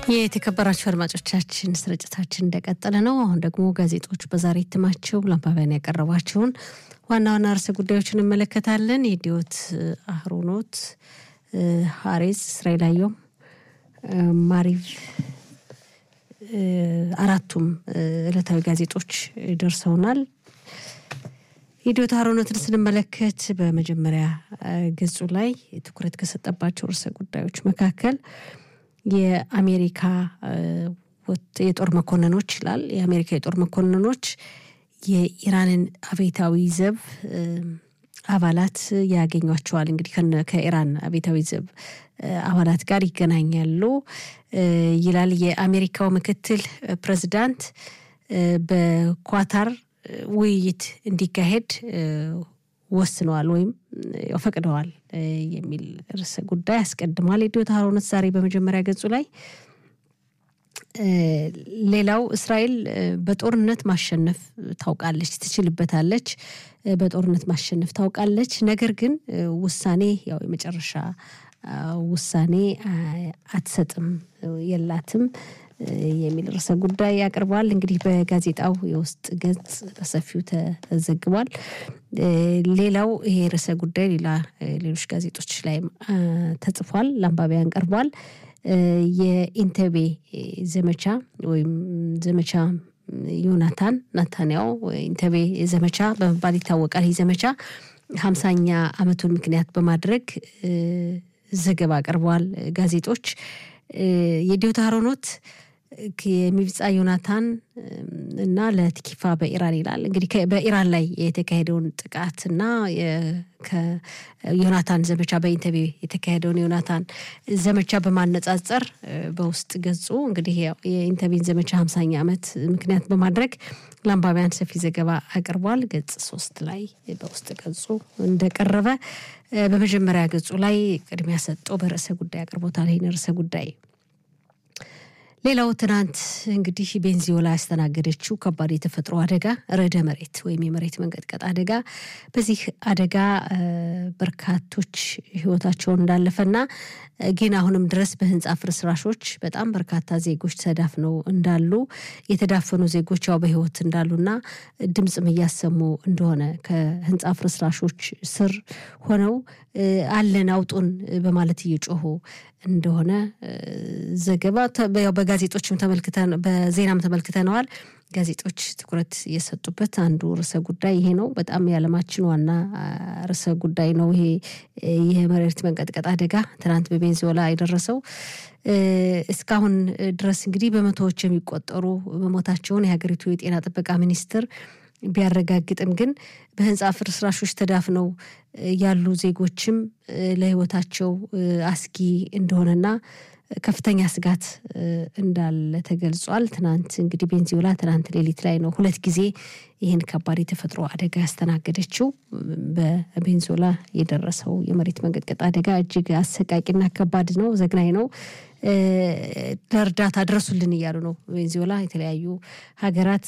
የተከበራችሁ አድማጮቻችን ስርጭታችን እንደቀጠለ ነው። አሁን ደግሞ ጋዜጦች በዛሬ እትማቸው ለአንባቢያን ያቀረቧቸውን ዋና ዋና ርዕሰ ጉዳዮችን እንመለከታለን። የዲዮት አህሮኖት፣ ሀሬዝ፣ እስራኤል አየም፣ ማሪቭ አራቱም ዕለታዊ ጋዜጦች ደርሰውናል። የዲዮት አህሮኖትን ስንመለከት በመጀመሪያ ገጹ ላይ ትኩረት ከሰጠባቸው ርዕሰ ጉዳዮች መካከል የአሜሪካ የጦር መኮንኖች ይላል። የአሜሪካ የጦር መኮንኖች የኢራንን አብዮታዊ ዘብ አባላት ያገኟቸዋል። እንግዲህ ከኢራን አብዮታዊ ዘብ አባላት ጋር ይገናኛሉ ይላል። የአሜሪካው ምክትል ፕሬዚዳንት በኳታር ውይይት እንዲካሄድ ወስነዋል ወይም ፈቅደዋል የሚል ርዕሰ ጉዳይ አስቀድሟል። የዲዮት አህሮኖት ዛሬ በመጀመሪያ ገጹ ላይ ሌላው እስራኤል በጦርነት ማሸነፍ ታውቃለች፣ ትችልበታለች፣ በጦርነት ማሸነፍ ታውቃለች። ነገር ግን ውሳኔ ያው የመጨረሻ ውሳኔ አትሰጥም፣ የላትም የሚል ርዕሰ ጉዳይ ያቀርበዋል። እንግዲህ በጋዜጣው የውስጥ ገጽ በሰፊው ተዘግቧል። ሌላው ይሄ ርዕሰ ጉዳይ ሌላ ሌሎች ጋዜጦች ላይም ተጽፏል፣ ለአንባቢያን ቀርቧል። የኢንተቤ ዘመቻ ወይም ዘመቻ ዮናታን ናታንያው ኢንተቤ ዘመቻ በመባል ይታወቃል። ይህ ዘመቻ ሀምሳኛ ዓመቱን ምክንያት በማድረግ ዘገባ አቅርበዋል ጋዜጦች። የዲዮት አህሮኖት የሚብጻ ዮናታን እና ለትኪፋ በኢራን ይላል። እንግዲህ በኢራን ላይ የተካሄደውን ጥቃትና ዮናታን ዘመቻ በኢንተቤ የተካሄደውን ዮናታን ዘመቻ በማነጻጸር በውስጥ ገጹ እንግዲህ የኢንተቤን ዘመቻ ሀምሳኛ ዓመት ምክንያት በማድረግ ለአንባቢያን ሰፊ ዘገባ አቅርቧል። ገጽ ሶስት ላይ በውስጥ ገጹ እንደቀረበ በመጀመሪያ ገጹ ላይ ቅድሚያ ሰጥቶ በርዕሰ ጉዳይ አቅርቦታል። ይህን ርዕሰ ጉዳይ ሌላው ትናንት እንግዲህ ቤንዚዮላ ያስተናገደችው ከባድ የተፈጥሮ አደጋ ርዕደ መሬት ወይም የመሬት መንቀጥቀጥ አደጋ በዚህ አደጋ በርካቶች ሕይወታቸውን እንዳለፈና ግን አሁንም ድረስ በህንፃ ፍርስራሾች በጣም በርካታ ዜጎች ተዳፍነው እንዳሉ የተዳፈኑ ዜጎች ያው በህይወት እንዳሉና ድምፅም እያሰሙ እንደሆነ ከህንፃ ፍርስራሾች ስር ሆነው አለን አውጡን በማለት እየጮሁ እንደሆነ ዘገባ በጋዜጦችም ተመልክተን በዜናም ተመልክተነዋል። ጋዜጦች ትኩረት የሰጡበት አንዱ ርዕሰ ጉዳይ ይሄ ነው። በጣም የዓለማችን ዋና ርዕሰ ጉዳይ ነው። ይሄ የመሬት መንቀጥቀጥ አደጋ ትናንት በቬንዙዌላ የደረሰው እስካሁን ድረስ እንግዲህ በመቶዎች የሚቆጠሩ መሞታቸውን የሀገሪቱ የጤና ጥበቃ ሚኒስትር ቢያረጋግጥም ግን በህንፃ ፍርስራሾች ተዳፍነው ያሉ ዜጎችም ለህይወታቸው አስጊ እንደሆነና ከፍተኛ ስጋት እንዳለ ተገልጿል። ትናንት እንግዲህ ቤንዚዮላ ትናንት ሌሊት ላይ ነው ሁለት ጊዜ ይህን ከባድ የተፈጥሮ አደጋ ያስተናገደችው። በቤንዚዮላ የደረሰው የመሬት መንቀጥቀጥ አደጋ እጅግ አሰቃቂና ከባድ ነው፣ ዘግናኝ ነው። ለእርዳታ ድረሱልን እያሉ ነው ቤንዚዮላ የተለያዩ ሀገራት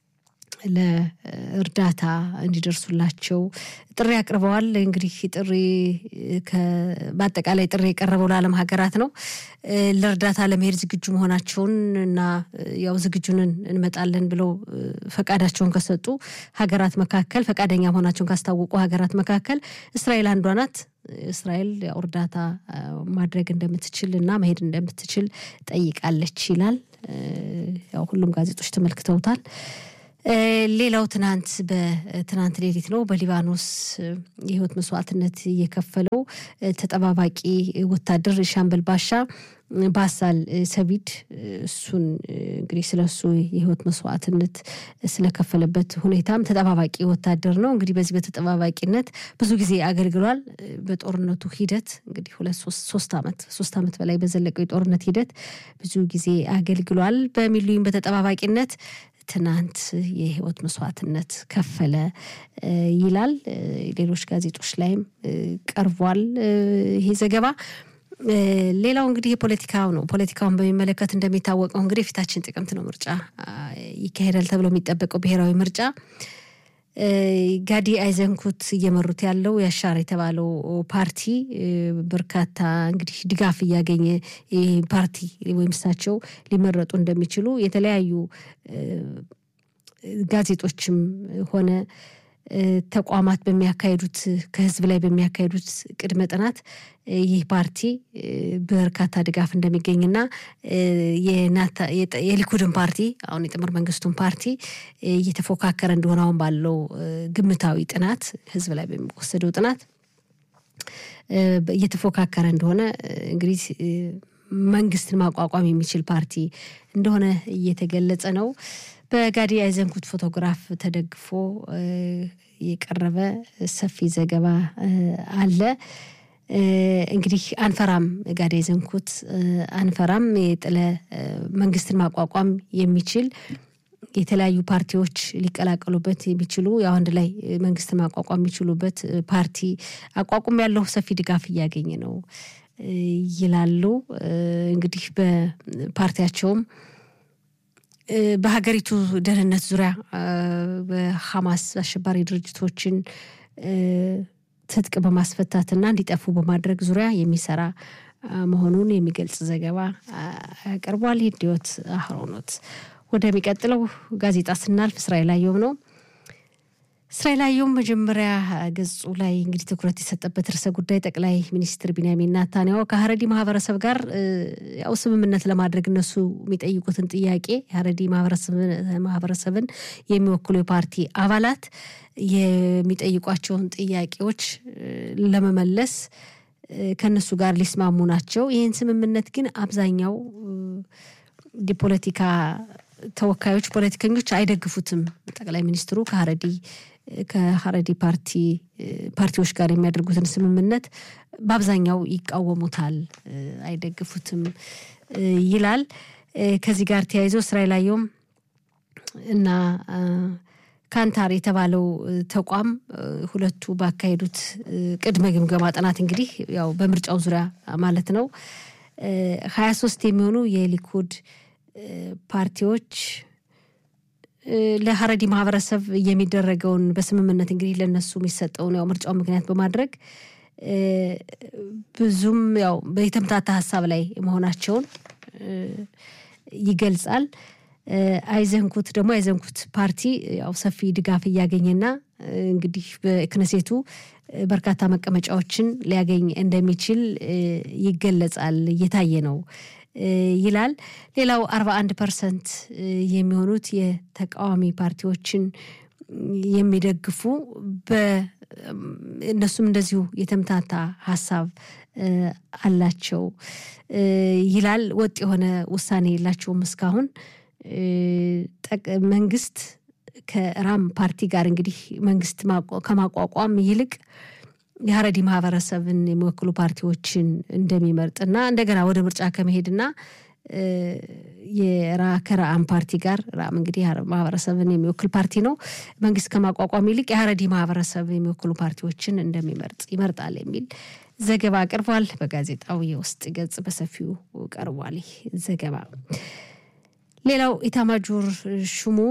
ለእርዳታ እንዲደርሱላቸው ጥሪ አቅርበዋል። እንግዲህ ጥሪ በአጠቃላይ ጥሪ የቀረበው ለዓለም ሀገራት ነው። ለእርዳታ ለመሄድ ዝግጁ መሆናቸውን እና ያው ዝግጁንን እንመጣለን ብለው ፈቃዳቸውን ከሰጡ ሀገራት መካከል ፈቃደኛ መሆናቸውን ካስታወቁ ሀገራት መካከል እስራኤል አንዷ ናት። እስራኤል ያው እርዳታ ማድረግ እንደምትችል እና መሄድ እንደምትችል ጠይቃለች ይላል። ያው ሁሉም ጋዜጦች ተመልክተውታል። ሌላው ትናንት በትናንት ሌሊት ነው በሊባኖስ የህይወት መስዋዕትነት የከፈለው ተጠባባቂ ወታደር ሻምበል ባሻ ባሳል ሰቢድ እሱን እንግዲህ ስለሱ የህይወት መስዋዕትነት ስለከፈለበት ሁኔታም ተጠባባቂ ወታደር ነው። እንግዲህ በዚህ በተጠባባቂነት ብዙ ጊዜ አገልግሏል። በጦርነቱ ሂደት እንግዲህ ሁለት ሶስት ዓመት ሶስት ዓመት በላይ በዘለቀው የጦርነት ሂደት ብዙ ጊዜ አገልግሏል። በሚሉኝ በተጠባባቂነት ትናንት የህይወት መስዋዕትነት ከፈለ ይላል። ሌሎች ጋዜጦች ላይም ቀርቧል ይሄ ዘገባ። ሌላው እንግዲህ የፖለቲካው ነው። ፖለቲካውን በሚመለከት እንደሚታወቀው እንግዲህ የፊታችን ጥቅምት ነው ምርጫ ይካሄዳል ተብሎ የሚጠበቀው ብሔራዊ ምርጫ ጋዲ አይዘንኩት እየመሩት ያለው ያሻር የተባለው ፓርቲ በርካታ እንግዲህ ድጋፍ እያገኘ ፓርቲ ወይም እሳቸው ሊመረጡ እንደሚችሉ የተለያዩ ጋዜጦችም ሆነ ተቋማት በሚያካሄዱት ከህዝብ ላይ በሚያካሄዱት ቅድመ ጥናት ይህ ፓርቲ በርካታ ድጋፍ እንደሚገኝና የሊኩድን ፓርቲ አሁን የጥምር መንግስቱን ፓርቲ እየተፎካከረ እንደሆነ አሁን ባለው ግምታዊ ጥናት ህዝብ ላይ በሚወሰደው ጥናት እየተፎካከረ እንደሆነ እንግዲህ መንግስትን ማቋቋም የሚችል ፓርቲ እንደሆነ እየተገለጸ ነው። በጋዲ አይዘንኩት ፎቶግራፍ ተደግፎ የቀረበ ሰፊ ዘገባ አለ። እንግዲህ አንፈራም ጋዲ አይዘንኩት አንፈራም የጥለ መንግስትን ማቋቋም የሚችል የተለያዩ ፓርቲዎች ሊቀላቀሉበት የሚችሉ ያው አንድ ላይ መንግስትን ማቋቋም የሚችሉበት ፓርቲ አቋቁም ያለው ሰፊ ድጋፍ እያገኘ ነው ይላሉ። እንግዲህ በፓርቲያቸውም በሀገሪቱ ደህንነት ዙሪያ በሐማስ አሸባሪ ድርጅቶችን ትጥቅ በማስፈታትና እንዲጠፉ በማድረግ ዙሪያ የሚሰራ መሆኑን የሚገልጽ ዘገባ ያቀርቧል። ሂድዮት አህሮኖት ወደሚቀጥለው ጋዜጣ ስናልፍ እስራኤል አየሁም ነው። እስራኤል አየሁም መጀመሪያ ገጹ ላይ እንግዲህ ትኩረት የሰጠበት ርዕሰ ጉዳይ ጠቅላይ ሚኒስትር ቢንያሚን ናታንያሁ ከሀረዲ ማህበረሰብ ጋር ያው ስምምነት ለማድረግ እነሱ የሚጠይቁትን ጥያቄ የሀረዲ ማህበረሰብን የሚወክሉ የፓርቲ አባላት የሚጠይቋቸውን ጥያቄዎች ለመመለስ ከነሱ ጋር ሊስማሙ ናቸው። ይህን ስምምነት ግን አብዛኛው የፖለቲካ ተወካዮች ፖለቲከኞች አይደግፉትም። ጠቅላይ ሚኒስትሩ ከሀረዲ ከሀረዲ ፓርቲ ፓርቲዎች ጋር የሚያደርጉትን ስምምነት በአብዛኛው ይቃወሙታል፣ አይደግፉትም ይላል። ከዚህ ጋር ተያይዞ እስራኤል አየሁም እና ካንታር የተባለው ተቋም ሁለቱ ባካሄዱት ቅድመ ግምገማ ጥናት እንግዲህ ያው በምርጫው ዙሪያ ማለት ነው ሀያ ሶስት የሚሆኑ የሊኩድ ፓርቲዎች ለሀረዲ ማህበረሰብ የሚደረገውን በስምምነት እንግዲህ ለነሱ የሚሰጠውን ያው ምርጫው ምክንያት በማድረግ ብዙም ያው የተምታታ ሀሳብ ላይ መሆናቸውን ይገልጻል። አይዘንኩት ደግሞ አይዘንኩት ፓርቲ ያው ሰፊ ድጋፍ እያገኘና እንግዲህ በክነሴቱ በርካታ መቀመጫዎችን ሊያገኝ እንደሚችል ይገለጻል፣ እየታየ ነው ይላል። ሌላው አርባ አንድ ፐርሰንት የሚሆኑት የተቃዋሚ ፓርቲዎችን የሚደግፉ እነሱም እንደዚሁ የተምታታ ሀሳብ አላቸው ይላል። ወጥ የሆነ ውሳኔ የላቸውም እስካሁን መንግስት ከራም ፓርቲ ጋር እንግዲህ መንግስት ከማቋቋም ይልቅ የሀረዲ ማህበረሰብን የሚወክሉ ፓርቲዎችን እንደሚመርጥና እንደገና ወደ ምርጫ ከመሄድና ከረአም ፓርቲ ጋር ራም እንግዲህ ማህበረሰብን የሚወክል ፓርቲ ነው። መንግስት ከማቋቋም ይልቅ የሀረዲ ማህበረሰብ የሚወክሉ ፓርቲዎችን እንደሚመርጥ ይመርጣል የሚል ዘገባ አቅርቧል። በጋዜጣው የውስጥ ገጽ በሰፊው ቀርቧል ይህ ዘገባ። ሌላው ኢታማጆር ሹሙ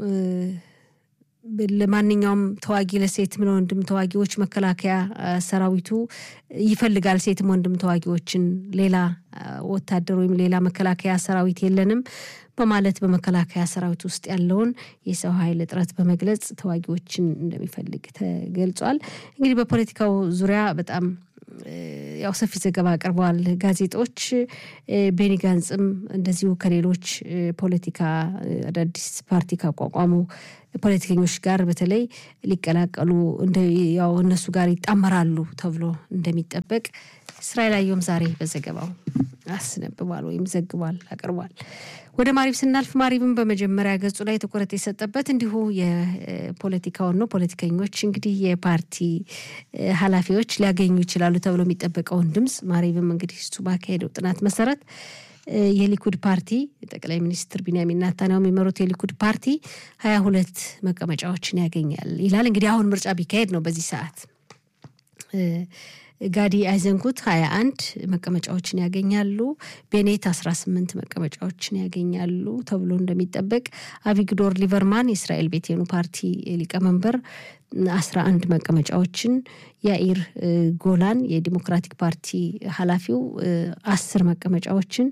ለማንኛውም ተዋጊ ለሴትም ለወንድም ተዋጊዎች መከላከያ ሰራዊቱ ይፈልጋል። ሴትም ወንድም ተዋጊዎችን ሌላ ወታደር ወይም ሌላ መከላከያ ሰራዊት የለንም በማለት በመከላከያ ሰራዊት ውስጥ ያለውን የሰው ኃይል እጥረት በመግለጽ ተዋጊዎችን እንደሚፈልግ ተገልጿል። እንግዲህ በፖለቲካው ዙሪያ በጣም ያው ሰፊ ዘገባ አቅርበዋል ጋዜጦች። ቤኒ ጋንጽም እንደዚሁ ከሌሎች ፖለቲካ አዳዲስ ፓርቲ ካቋቋሙ ፖለቲከኞች ጋር በተለይ ሊቀላቀሉ ያው እነሱ ጋር ይጣመራሉ ተብሎ እንደሚጠበቅ እስራኤል አየሁም ዛሬ በዘገባው አስነብቧል ወይም ዘግቧል አቅርቧል። ወደ ማሪብ ስናልፍ ማሪብም በመጀመሪያ ገጹ ላይ ትኩረት የሰጠበት እንዲሁ የፖለቲካውን ነው። ፖለቲከኞች እንግዲህ የፓርቲ ኃላፊዎች ሊያገኙ ይችላሉ ተብሎ የሚጠበቀውን ድምፅ ማሪብም እንግዲህ እሱ ባካሄደው ጥናት መሰረት የሊኩድ ፓርቲ ጠቅላይ ሚኒስትር ቢንያሚን ናታንያሁ የሚመሩት የሊኩድ ፓርቲ ሀያ ሁለት መቀመጫዎችን ያገኛል ይላል። እንግዲህ አሁን ምርጫ ቢካሄድ ነው በዚህ ሰዓት ጋዲ አይዘንኩት 21 መቀመጫዎችን ያገኛሉ። ቤኔት 18 መቀመጫዎችን ያገኛሉ ተብሎ እንደሚጠበቅ አቪግዶር ሊበርማን የእስራኤል ቤቴኑ ፓርቲ ሊቀመንበር 11 መቀመጫዎችን፣ ያኢር ጎላን የዲሞክራቲክ ፓርቲ ኃላፊው አስር መቀመጫዎችን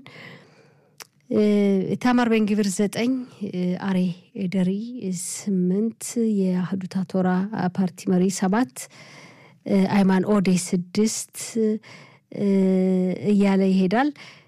ታማር ቤንግቪር ዘጠኝ አሬ ደሪ ስምንት የአህዱታ ቶራ ፓርቲ መሪ ሰባት አይማን ኦዴ ስድስት እያለ ይሄዳል።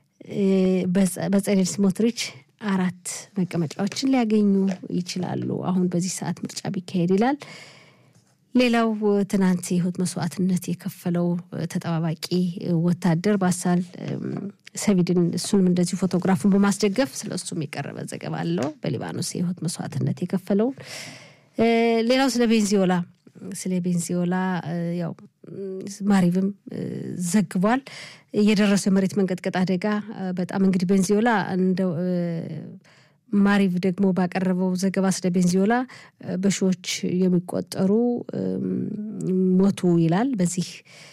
በጸሌል ስሞትሪች አራት መቀመጫዎችን ሊያገኙ ይችላሉ። አሁን በዚህ ሰዓት ምርጫ ቢካሄድ ይላል። ሌላው ትናንት የህይወት መስዋዕትነት የከፈለው ተጠባባቂ ወታደር ባሳል ሰቪድን እሱንም እንደዚሁ ፎቶግራፉን በማስደገፍ ስለ እሱም የቀረበ ዘገባ አለው። በሊባኖስ የህይወት መስዋዕትነት የከፈለውን ሌላው ስለ ቤንዚዮላ ስለ ቤንዚዮላ ያው ማሪብም ዘግቧል። የደረሰው የመሬት መንቀጥቀጥ አደጋ በጣም እንግዲህ ቤንዚዮላ እንደ ማሪቭ ደግሞ ባቀረበው ዘገባ ስለ ቤንዚዮላ በሺዎች የሚቆጠሩ ሞቱ ይላል። በዚህ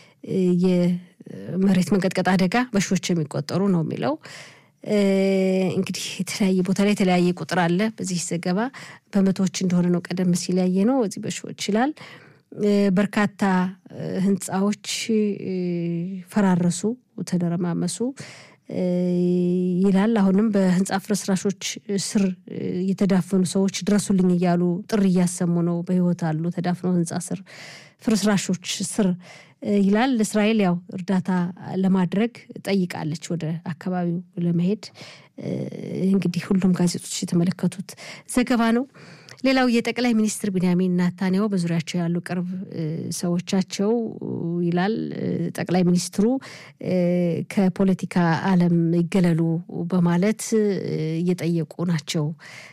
የመሬት መንቀጥቀጥ አደጋ በሺዎች የሚቆጠሩ ነው የሚለው። እንግዲህ የተለያየ ቦታ ላይ የተለያየ ቁጥር አለ። በዚህ ዘገባ በመቶዎች እንደሆነ ነው ቀደም ሲል ያየ ነው። እዚህ በሺዎች ይላል። በርካታ ህንፃዎች ፈራረሱ፣ ተደረማመሱ ይላል። አሁንም በህንፃ ፍርስራሾች ስር የተዳፈኑ ሰዎች ድረሱልኝ እያሉ ጥሪ እያሰሙ ነው። በህይወት አሉ ተዳፍነው ህንፃ ስር ፍርስራሾች ስር ይላል። እስራኤል ያው እርዳታ ለማድረግ ጠይቃለች ወደ አካባቢው ለመሄድ እንግዲህ ሁሉም ጋዜጦች የተመለከቱት ዘገባ ነው። ሌላው የጠቅላይ ሚኒስትር ቢንያሚን ናታንያሁ በዙሪያቸው ያሉ ቅርብ ሰዎቻቸው ይላል ጠቅላይ ሚኒስትሩ ከፖለቲካ ዓለም ይገለሉ በማለት እየጠየቁ ናቸው።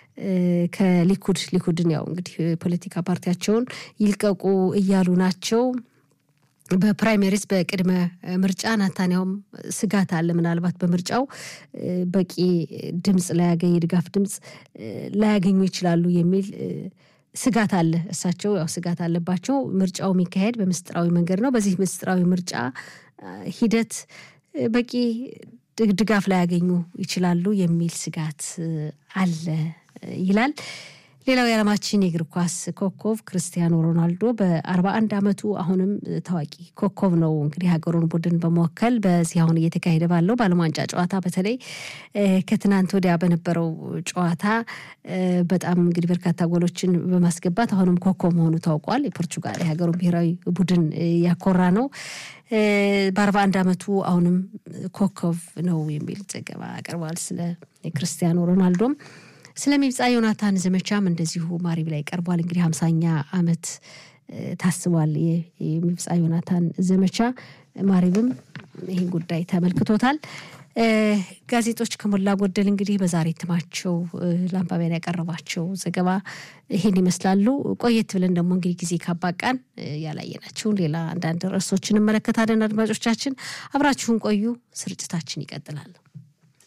ከሊኩድ ሊኩድን ያው እንግዲህ ፖለቲካ ፓርቲያቸውን ይልቀቁ እያሉ ናቸው። በፕራይሜሪስ በቅድመ ምርጫ ናታንያውም ስጋት አለ። ምናልባት በምርጫው በቂ ድምፅ ላያገኝ የድጋፍ ድምፅ ላያገኙ ይችላሉ የሚል ስጋት አለ። እሳቸው ያው ስጋት አለባቸው። ምርጫው የሚካሄድ በምስጢራዊ መንገድ ነው። በዚህ ምስጢራዊ ምርጫ ሂደት በቂ ድጋፍ ላያገኙ ይችላሉ የሚል ስጋት አለ ይላል። ሌላው የዓለማችን የእግር ኳስ ኮከብ ክርስቲያኖ ሮናልዶ በአርባ አንድ ዓመቱ አሁንም ታዋቂ ኮከብ ነው። እንግዲህ ሀገሩን ቡድን በመወከል በዚህ አሁን እየተካሄደ ባለው በዓለም ዋንጫ ጨዋታ በተለይ ከትናንት ወዲያ በነበረው ጨዋታ በጣም እንግዲህ በርካታ ጎሎችን በማስገባት አሁንም ኮከብ መሆኑ ታውቋል። የፖርቹጋል የሀገሩን ብሔራዊ ቡድን ያኮራ ነው። በአርባ አንድ ዓመቱ አሁንም ኮከብ ነው የሚል ዘገባ አቅርቧል። ስለ ክርስቲያኖ ሮናልዶም ስለ ሚብፃ ዮናታን ዘመቻም እንደዚሁ ማሪብ ላይ ቀርቧል። እንግዲህ ሀምሳኛ ዓመት ታስቧል የሚብፃ ዮናታን ዘመቻ። ማሪብም ይህን ጉዳይ ተመልክቶታል። ጋዜጦች ከሞላ ጎደል እንግዲህ በዛሬ እትማቸው ለአንባቢያን ያቀረባቸው ዘገባ ይሄን ይመስላሉ። ቆየት ብለን ደግሞ እንግዲህ ጊዜ ካባቃን ያላየናቸውን ሌላ አንዳንድ ርዕሶችን እንመለከታለን። አድማጮቻችን አብራችሁን ቆዩ። ስርጭታችን ይቀጥላል።